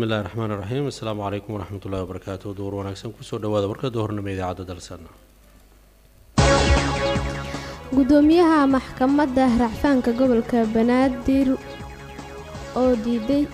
bismillahi raxmaan iraxiim assalaamu calaykum waraxmat ullahi wabarakaatu duur wanaagsan kusoo dhawaada warkada hornimo idaacadda dalsan gudoomiyaha maxkamadda racfaanka gobolka banaadir oo diiday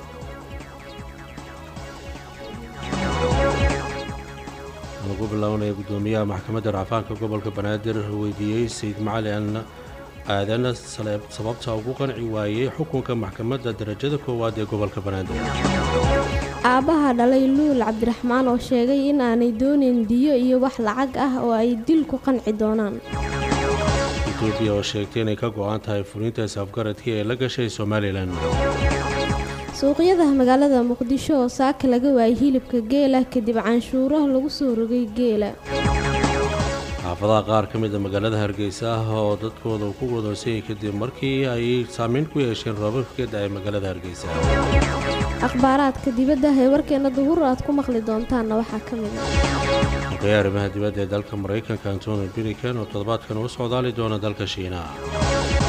lagu bilaabanaya gudoomiyaha maxkamadda racfaanka gobolka banaadir weydiiyey sayid macalin aadan sababta ugu qanci waayey xukunka maxkamadda darajada koowaad ee gobolka banaadir aabbaha dhalay luul cabdiraxmaan oo sheegay in aanay doonayn diyo iyo wax lacag ah oo ay dil ku qanci doonaan etoobiya oo sheegtay inay ka go-an tahay fulinta isafgaradkii ee la gashay somalilan suuqyada magaalada muqdisho oo saaka laga waayay hilibka geela kadib canshuuro lagu soo rogay geela xaafadaha qaar ka mida magaalada hargeysa ah oo dadkooda ku wadoonsayay kadib markii ay saameyn ku yeesheen roobabka da-ay magaalada hargeysa akhbaaraadka dibadda ee warkeena duhur aad ku maqli doontaanna waxaa ka mid ah xogeya arrimaha dibadda ee dalka maraykanka antony blinken oo toddobaadkan u socdaali doona dalka shiinaha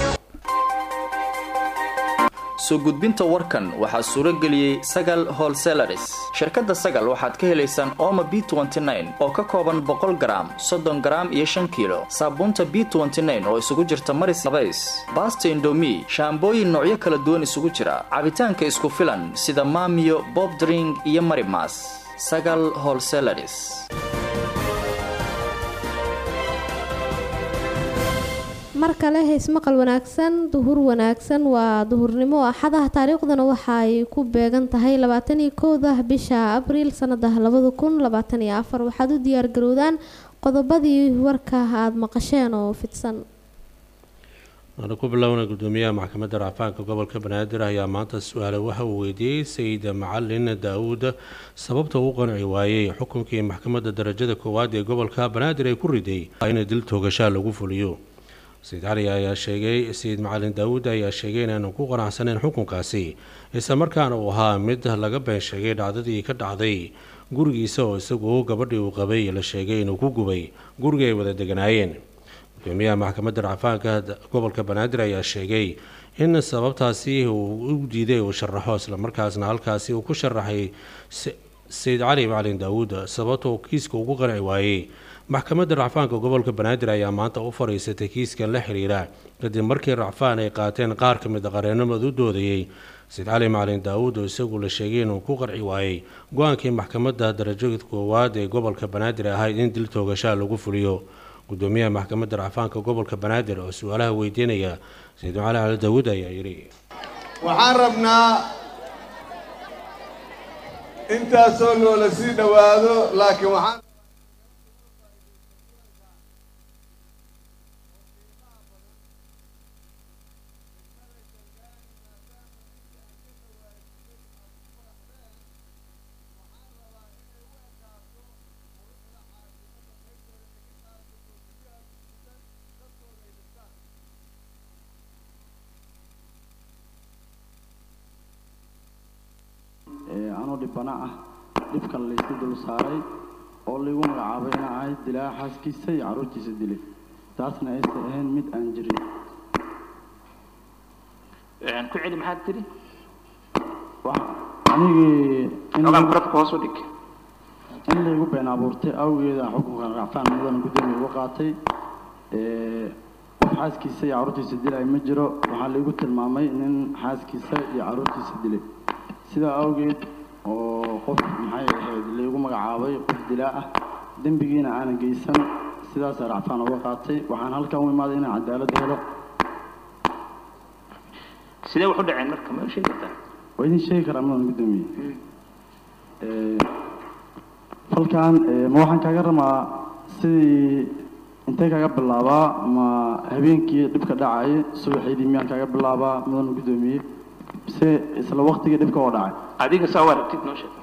soo gudbinta warkan waxaa suuro geliyey sagal holselaris shirkadda sagal waxaad ka helaysaan ooma b oo ka kooban boqol garaam soddon garaam iyo shan kiilo saabuunta b oo isugu jirta maris labays baasta indomi shaambooyin noocyo kala duwan isugu jira cabitaanka isku filan sida maamiyo bobdring iyo marimas sagal holselaris mar kale heysmaqal wanaagsan duhur wanaagsan waa duhurnimo axadaha taariikhdana waxa ay ku beegan tahay labaataniyo kowda bisha abriil sanada labada kun labaataniyo afar waxaad u diyaargarowdaan qodobadii warka aada maqasheen oo fidsan waana ku bilownay gudoomiyaha maxkamadda racfaanka gobolka banaadir ayaa maanta su-aale waxa uu weydiiyey sayid macalin daa-uud sababta uu qanci waayey xukunkii maxkamadda darajada koowaad ee gobolka banaadir ay ku riday in dil toogashaa lagu fuliyo sayid cali ayaa sheegay sayid macalin daawuud ayaa sheegay inaanu ku qanacsaneyn xukunkaasi islamarkaana uu ahaa mid laga been sheegay dhacdadii ka dhacday gurigiisa oo isagu gabadhii uu qabay la sheegay inuu ku gubay gurigii ay wada deganaayeen gudoomiyaha maxkamadda racfaanka gobolka banaadir ayaa sheegay in sababtaasi uu u diiday uu sharaxo islamarkaasna halkaasi uu ku sharaxay sayid cali macalin daawuud sababta uu kiiska ugu qanci waayey maxkamadda racfaanka gobolka banaadir ayaa maanta u fadhiisatay kiiskan la xiriira kadib markii racfaan ay qaateen qaar ka mid a qareenamad u doodayey sayid cali macalin daawuud oo isagu la sheegay inuu ku qarci waayey go-aankii maxkamadda darajada koowaad ee gobolka banaadir ahayd in dil toogashaa lagu fuliyo gudoomiyaha maxkamadda racfaanka gobolka banaadir oo su-aalaha weydiinaya sayid macali cali daawuud ayaa yidhi waxaan rabnaa intaasoo loola sii dhowaado laakiin waxaan anoo dhibana ah dhibkan laysu dul saaray oo laygu magacaabay ina ahayd dilaa xaaskiisa iyo carruurtiisa dilay taasna aysan ahayn mid aan jirin ku celi maxaad tiri anigii ogaankuradka hoos u dhig in laygu been abuurtay awgeeda xukunkan racfaan mudana guddoomiya uga qaatay qof xaaskiisa iyo carruurtiisa dilay ma jiro waxaa laygu tilmaamay nin xaaskiisa iyo carruurtiisa dilay sidaa awgeed oo qof maxay ahayd laygu magacaabay qof dilaa ah dembigiina aanan geysan sidaasaa racfaan uga qaatay waxaan halkan u imaaday inaan cadaalad helo sidee wax u dhaceen marka ma sheegi kartaa waa idin sheegi karaa mudan guddoomiye falkan ma waxaan kaaga rabaa sidii intee kaaga bilaabaa ma habeenkii dhibka dhacay subaxeydii miyaan kaaga bilaabaa mudan guddoomiye mise isla waktigii dhibka oo dhacay adiga saa u aragtid noo sheeg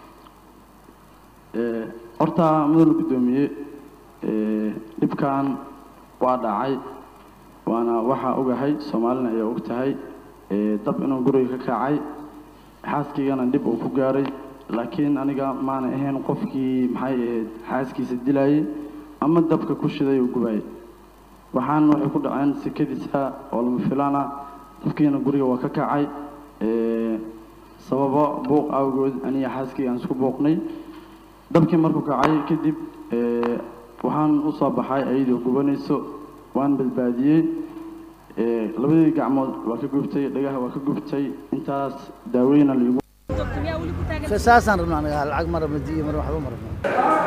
horta mudan guddoomiye dhibkan waa dhacay waana waxaa ogahay soomaalina ayaa og tahay dab inuu guriga ka kacay xaaskiigana dhib uu ku gaaray laakiin aniga maana ahayn qofkii maxay ahayd xaaskiisa dilayay ama dabka ku shiday uu gubayay waxaan waxay ku dhaceen sekadiisa oo lama filaan ah dabkiina guriga waa ka kacay sababo buuq awgood aniga xaaskii aan isku buuqnay dabkii markuu kacay kadib ee, waxaan u soo baxay ayadoo gubanayso waan badbaadiyey ee, labadii gacmood waa ka gubtay dhagaha waa ka gubtay intaas daaweyna liigu saasaan rabnaa anaga lacag mara madiyo mar waxba ma rabnaa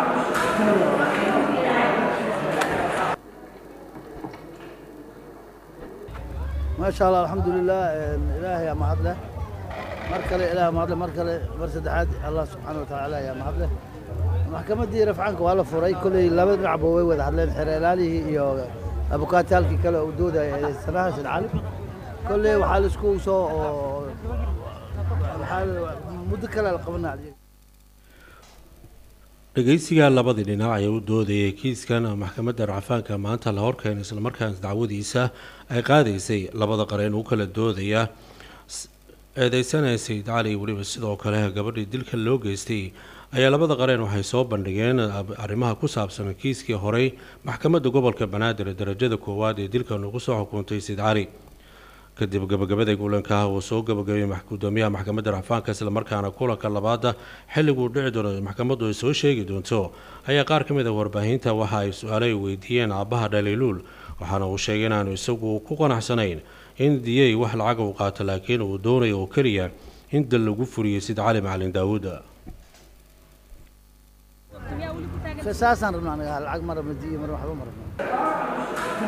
maasha allah alxamdulilah ilaahay yaa mahad leh mar kale ilaah mahad leh mar kale mar saddexaad allah subxaana watacaala ayaa mahad leh maxkamaddii rafcaanka waa la furay kolley laba dhinacba way wada hadleen xereelaalihii iyo abukaataalkii kale uu doodaya ee sanaha sid cali kolley waxaa la isku soo oo waxaa la- muddo kale la qabanaa dhegeysiga labadii dhinac ee u doodayay kiiskan maxkamadda racfaanka maanta la horkeenay islamarkaana dacwadiisa ay qaadaysay labada qareen u kala doodaya s- eedeysanaya sayid cali weliba sidoo kale gabadhii dilka loo geystay ayaa labada qareen waxay soo bandhigeen ab- arrimaha ku saabsan kiiskii horey maxkamadda gobolka banaadir ee darajada koowaad ee dilkan ugu soo xukuntay sayid cali kadib gabagabada kulanka uu soo gabagabeeyey max- gudoomiyaha maxkamadda racfaanka islamarkaana kulanka labaada xilliguu dhici doono maxkamaddu ay soo sheegi doonto ayaa qaar ka mid a warbaahinta waxa ay su-aalo ay weydiiyeen aabbaha dhaliiluul waxaana uu sheegay inaanu isagu ku qanacsanayn in diyey wax lacag uu qaato laakiin uu doonayo oo keliya in dal lagu furiyey sida cali macalin daawuud saasaan rabnaa anaga lacag mara madiyo mar waxba ma rabnaa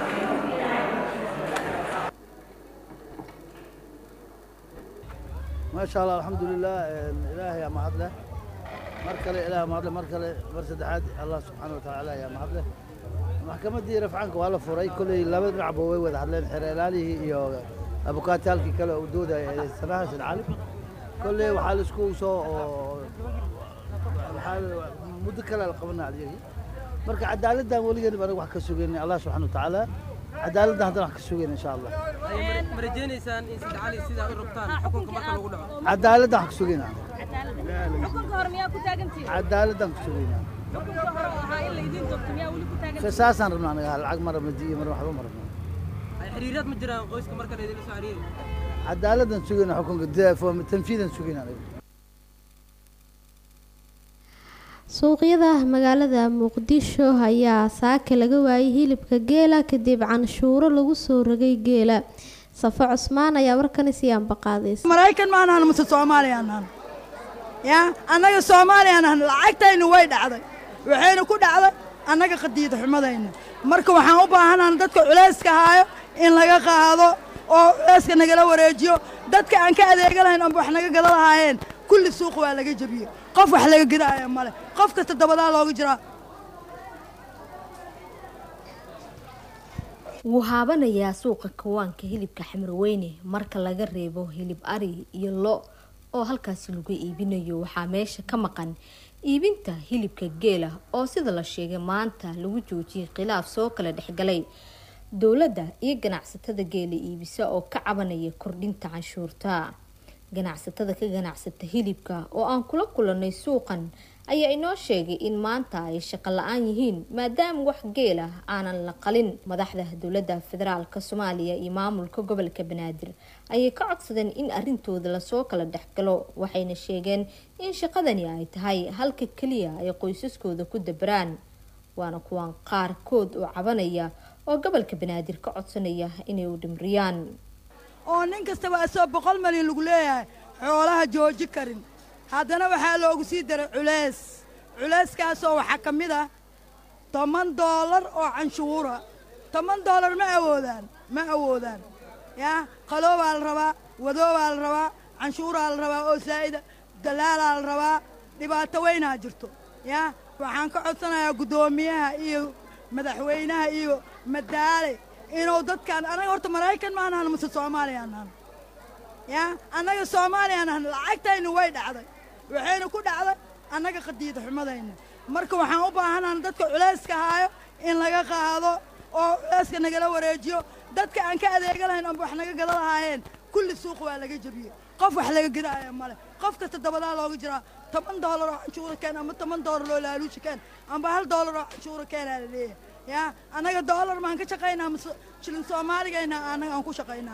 maasha allah alxamdulilah ilaahay yaa mahad leh mar kale ilaah mahad leh mar kale mar saddexaad allah subxaana watacaala ayaa mahad leh maxkamaddii rafcaanka waa la furay kolley laba dhinacba way wada hadleen xereelaalihii iyo abukaataalkii kale uu doodaya ee sanaha sid cali kolley waxaa la isku soo oo waxaa la- muddo kale la qabanaa adyagi marka cadaaladdan weligeed anaga wax ka sugayna allah subxaana watacaala cadaaladdan haddana wax ka sugayna insha allah ma rajaynaysaan in Said Cali sidaa u rabtaan xukunka marka lagu dhaco cadaaladdan wax ka sugayna xukunka hore miyaa ku taagantihiin cadaaladdan ka sugayna xukunka hore oo ahaa in laydin doorto miyaa weli ku taagantihiin saasaan rabnaa anaga lacag mara madiyo mar waxba ma rabnaa ay xiriiraad ma jiraan qoyska marka la idinla soo xiriiri cadaaladdan sugayna xukunka de- fo- tanfiidan sugayna anaga suuqyada magaalada muqdisho ayaa saaka laga waayay hilibka geela kadib canshuuro lagu soo rogay geela safo cusmaan ayaa warkani sii ambaqaadaysa maraykan ma anahan mase soomaaliya anahan ya annaga soomaaliya anahan lacagtaynu way dhacday waxayna ku dhacday annaga qadiida xumadayna marka waxaan u baahanahan dadka culayska haayo in laga qaado oo culayska nagala wareejiyo dadka aan ka adeega lahayn amba wax naga gada lahaayeen kulli suuq waa laga jebiyey qof wax laga gadaaya male qof kasta dabadaa looga jiraa wuu haabanayaa suuqa kawaanka hilibka xamarweyne marka laga reebo hilib ari iyo lo oo halkaasi lagu iibinayo waxaa meesha ka maqan iibinta hilibka geela oo sida la sheegay maanta lagu joojiyay khilaaf soo kala dhexgalay dowladda iyo ganacsatada geela iibisa oo ka cabanaya kordhinta canshuurta ganacsatada ka ganacsata hilibka oo aan kula kulanay suuqan ayaa inoo sheegay in maanta ay shaqo la-aan yihiin maadaama wax geel ah aanan la qalin madaxda dowladda federaalk soomaaliya iyo maamulka gobolka banaadir ayay ka codsadeen in arintooda lasoo kala dhexgalo waxayna sheegeen in shaqadani ay tahay halka keliya ay qoysaskooda ku dabaraan waana kuwan qaarkood oo cabanaya oo gobolka banaadir ka codsanaya inay u dhimriyaan oo nin kastaba asoo boqol malyan lagu leeyahay xoolaha jooji karin haddana waxaa loogu sii daray culays culayskaasoo waxaa ka mid ah toban doolar oo canshuura toban doolar ma awoodaan ma awoodaan yaa qaloobaa la rabaa wadoobaa la rabaa canshuuraa la rabaa oo saa'ida dalaalaa la rabaa dhibaato weynaa jirto yaa waxaan ka codsanayaa guddoomiyaha iyo madaxweynaha iyo madaale inuu dadkaan anaga horta maraykan ma anahan mase soomaaliya anahan yaa annaga soomaaliya anahan lacagtaynu way dhacday waxayna ku dhacday annaga qadiida xumadayna marka waxaan u baahanahan dadka culayska haayo in laga qaado oo culayska nagala wareejiyo dadka aan ka adeega lahayn amba wax naga gada lahaayeen kulli suuq waa laga jebiyey qof wax laga gadaaya male qof kasta dabadaa looga jiraa toban doolar oo canshuura keen ama toban doolar oo laaluushi keen amba hal doolar oo canshuura keenaa la leeyahay yaa annaga doolar maan ka shaqaynaa mase shilin soomaaligayna annaga aan ku shaqaynaa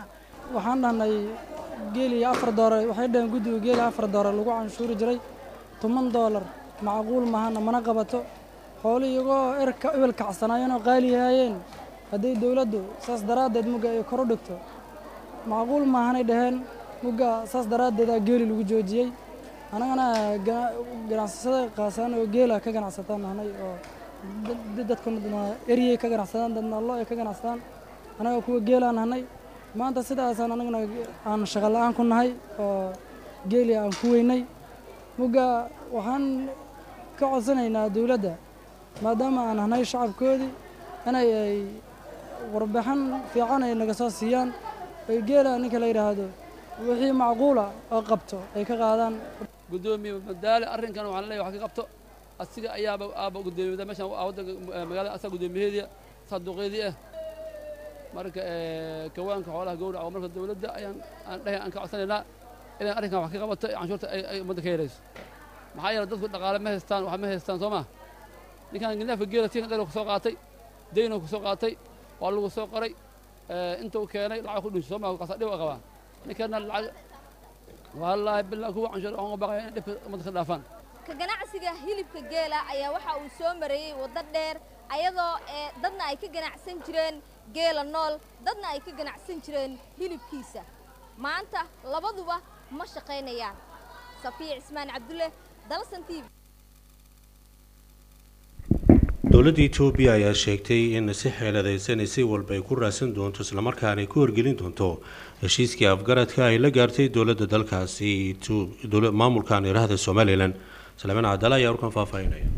waxaan dhahnay geeli afar doolar waxay dhaheen guddiga geeli afar doolar lagu canshuuri jiray toban doolar macquul mahana mana qabato xoolo iyagoo erka ebel kacsanaayeen oo qaali yahaayeen hadday dowladdu saas daraaddeed mugga ay kor u dhigto macquul maahanay dhaheen mugga saas daraaddeedaa geeli lagu joojiyey annagana ganacsasada qaasaan oo geela ka ganacsataan nahnay oo dadkuna eryay ka ganacsadaan dadna lo ay ka ganacsadaan annaga kuwa geelaan nahnay maanta sidaasaan annaguna aan shaqo la-aan ku nahay oo geeli aan ku weynay mugga waxaan ka codsanaynaa dowladda maadaama aan nahnay shacabkoodii inay ay warbixin fiican ay naga soo siiyaan ay geela ninka la yidhaahdo wixii macquula oo qabto ay ka qaadaan gudoomiye madaale arrinkan waxaan leeyahay wax ka qabto asiga ayaaba aaba gudoomiyada meeshan wadanka magaalada asaga gudoomiyaheedii sanduuqeedii ah marka kawaanka xoolaha gowraca oo marka dowladda ayaan aan dhahay aan ka codsanaynaa inay arrinkan wax ka qabato canshuurta ay ummadda ka yarayso maxaa yeelay dadku dhaqaale ma haystaan wax ma haystaan soo ma ninkan neefka geela tii dheer ku soo qaatay daynoo ku soo qaatay waa lagu soo qoray intuu keenay lacag ku dhunsi soo ma kaasa dhib qabaa ninkana lacag wallaahi bilaa kuwa canshuur aan u baqaya in dhibka ummadda ka dhaafaan ka ganacsiga hilibka geela ayaa waxa uu soo mareeyey waddo dheer ayadoo ee dadna ay ka ganacsan jireen geela nool dadna ay ka ganacsan jireen hilibkiisa maanta labaduba ma shaqaynayaan safiya cismaan cabdulle dalsan t v dowladda etoobiya ayaa sheegtay in si xeeladaysan si walba ay ku raadsan doonto islamarkaana ay ku horgelin doonto heshiiskii afgaradka ay la gaartay dowladda dalkaasi maamulkan idhaahda somalilan salaamaan cadala ayaa warkan faahfaahinaya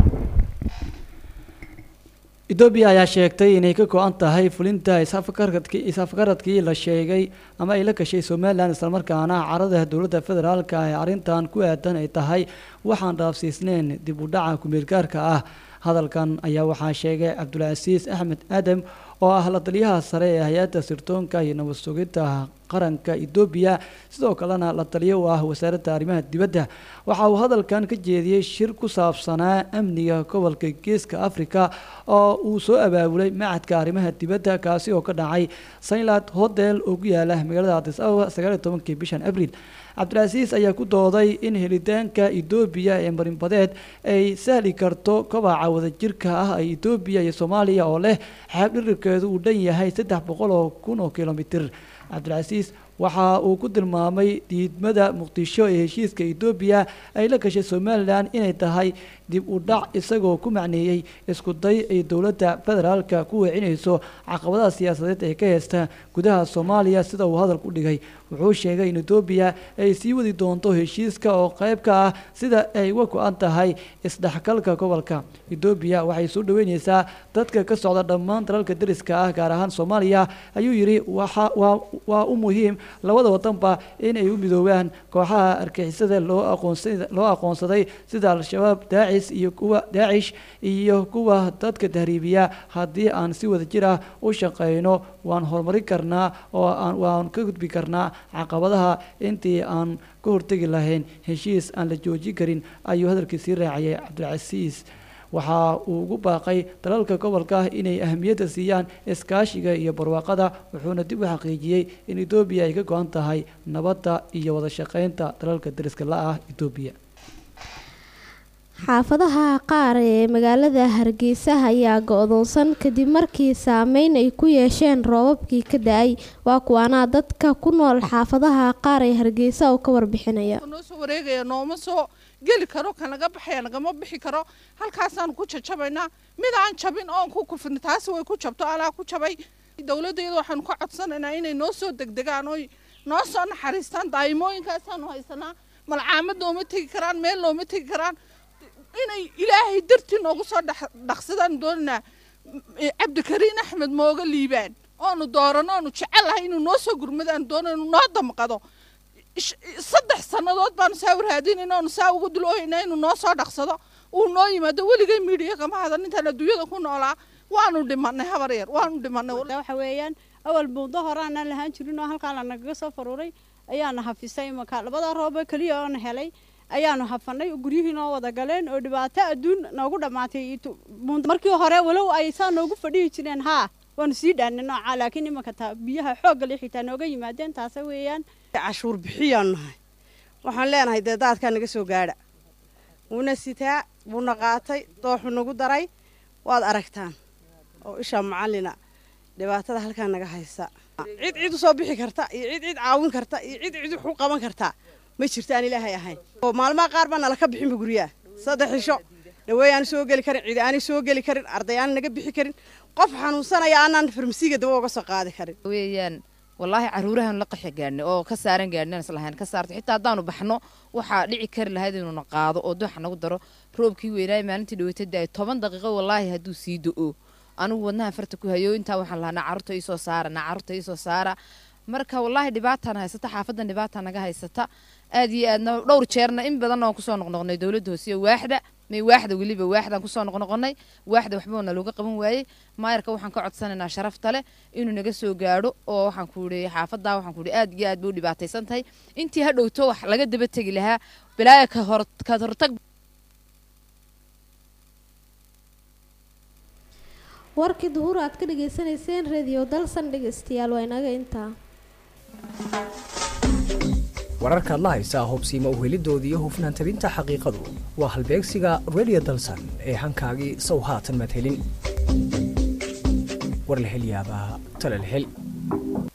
etoobiya ayaa sheegtay inay ka go-an tahay fulinta isafgaradkii is-afgaradkii la sheegay ama ay la gashay somalilan islamarkaana carada dowladda federaalka ee arrintan ku aadan ay tahay waxaan dhaafsiisneyn dib u dhaca kumeelgaarka ah hadalkan ayaa waxaa sheegay cabdulcasiis axmed aadam oo ah la taliyaha sare ee hay-adda sirtoonka iyo nabad sugidda qaranka etoobiya sidoo kalena la taliyo u ah wasaaradda arrimaha dibadda waxa uu hadalkan ka jeediyey shir ku saabsanaa amniga gobolka geeska africa oo uu soo abaabulay macadka arrimaha dibadda kaasi oo ka dhacay saynland hotel oo ku yaala magaalada adis ababa sagaaliyo tobankii bishan abriil cabdilcasiis ayaa ku dooday in helitaanka etoobiya ee marinbadeed ay sahli karto kobaca wadajirka ah ee etoobiya iyo soomaaliya oo leh xeeb dhirirkeedu uu dhan yahay saddex boqol oo kun oo kilomitir cabdilcasiis waxa uu ku tilmaamay diidmada muqdisho ee heshiiska etoobiya ay la gashay somalilan inay tahay dib u dhac isagoo ku macneeyey isku day ay dowladda federaalka ku weecinayso caqabadaha siyaasadeed ee ka heysta gudaha soomaaliya sida uu hadalku dhigay wuxuu sheegay in etoobiya ay sii wadi doonto heshiiska oo qayb ka ah sida ay uga go-an tahay isdhexgalka gobolka etoobiya waxay soo dhaweyneysaa dadka ka socda dhammaan dalalka dariska ah gaar ahaan soomaaliya ayuu yidhi waxa waa waa u muhiim labada wadanba in ay u midoobaan kooxaha argixisada loo aqoonsa loo aqoonsaday sida al-shabaab daacis iyo kuwa daacish iyo kuwa dadka tahriibiya haddii aan si wada jir ah u shaqeyno waan horumarin karnaa oo aan waan ka gudbi karnaa caqabadaha intii aan ka hortegi lahayn heshiis aan la joojin karin ayuu hadalkiisii raaciyay cabdilcasiis waxa uu ugu baaqay dalalka gobolka inay ahamiyadda siiyaan iskaashiga iyo barwaaqada wuxuuna dib u xaqiijiyey in etoobiya ay ka go-an tahay nabadda iyo wada shaqeynta dalalka dariska la-ah etoobiya xaafadaha qaar ee magaalada hargeysa ayaa go-doonsan kadib markii saameyn ay ku yeesheen roobabkii ka da-ay waa kuwaanaa dadka ku nool xaafadaha qaar ee hargeysa oo ka warbixinaya noo soo wareegaya nooma soo geli karo ka naga baxaya nagama bixi karo halkaasaan ku jajabaynaa mid aan jabin oon ku kufin taasi way ku jabto anaa ku jabay dowladdeeda waxaanu ka codsanaynaa inay noo soo degdegaan oy noo soo naxariistaan daa'imooyinkaasaanu haysanaa malcaamad nooma tegi karaan meel nooma tegi karaan inay ilaahay dartii noogu soo dhaqsadaan doonanaa cabdikariin axmed mooga liibaan oonu doorano oonu jecelahay inuu noo soo gurmadaan doonaynu noo damqado saddex sannadood baanu saa waraadinayna oonu saa ugu duloohaynaa inuu noo soo dhaqsado uu noo yimaado weligay miidhiya kama hadan intaan adduunyada ku noolaa waanu dhimanay habar yar waanu dhimanay waxa weeyaan awal muddo hore aanaan lahaan jirin oo halkaan lanagaga soo faruuray ayaana hafisay imanka labada rooba keliya oona helay ayaanu hafanay guryihii noo wada galeen oo dhibaato adduun noogu dhammaatay markii hore walow ay saa noogu fadhihi jireen haa waanu sii dhaanay noocaa laakiin imanka taa biyaha xoogga le xitaa nooga yimaadeen taasa weeyaan cashuur bixiyaan nahay waxaan leenahay dee daadkaa naga soo gaadha wuuna sitaa wuuna qaatay dooxu nagu daray waad aragtaan oo ishaa macallina dhibaatada halkaa naga haysa cid cid usoo bixi karta iyo cid cid caawin karta iyo cid cid wax u qaban karta ma jirto aan ilaahay ahayn oo maalmaha qaar baa nala ka bixinba guryaha saddex cisho dhaweey aan soo geli karin cidi aanay soo geli karin arday aan naga bixi karin qof xanuunsanaya aanaan farmasiiga daba uga soo qaadi karin weeyaan wallaahi caruurahan la qaxi gaadhnay oo ka saaran gaadhnay islahayn ka saartay xitaa haddaanu baxno waxaa dhici kari lahayd inuuna qaado oo dooxa nagu daro roobkii weynaaye maalintii dhaweyta daay toban daqiiqo wallaahi hadduu sii do-o anigu wadnaha farta ku hayo intaa waxaan lahaa nacarurta iisoo saara nacarurta iisoo saara marka wallaahi dhibaataan haysata xaafadan dhibaataa naga haysata aad iyo aadna dhowr jeerna in badanna waan kusoo noqnoqnay dowladda hoose iyo waaxda may waaxda weliba waaxdaan kusoo noqnoqonay waaxda waxba na looga qaban waayey maayarka waxaan ka codsanaynaa sharafta leh inuu naga soo gaadho oo waxaan ku idhi xaafadaa waxaan ku idhi aad iyo aad bay u dhibaataysan tahay intii ha dhowto wax laga daba tegi lahaa bilaaya ka hor ka hortag warkii duhur aad ka dhagaysanayseen radio dalsan dhegaystayaal waa inaga intaa wararkaad la haysaa hubsiima uhelidooda iyo hufnaan tabinta xaqiiqadu waa halbeegsiga radio dalsan ee hankaagii sow haatan madhelin war la hel yaabaa tala la hel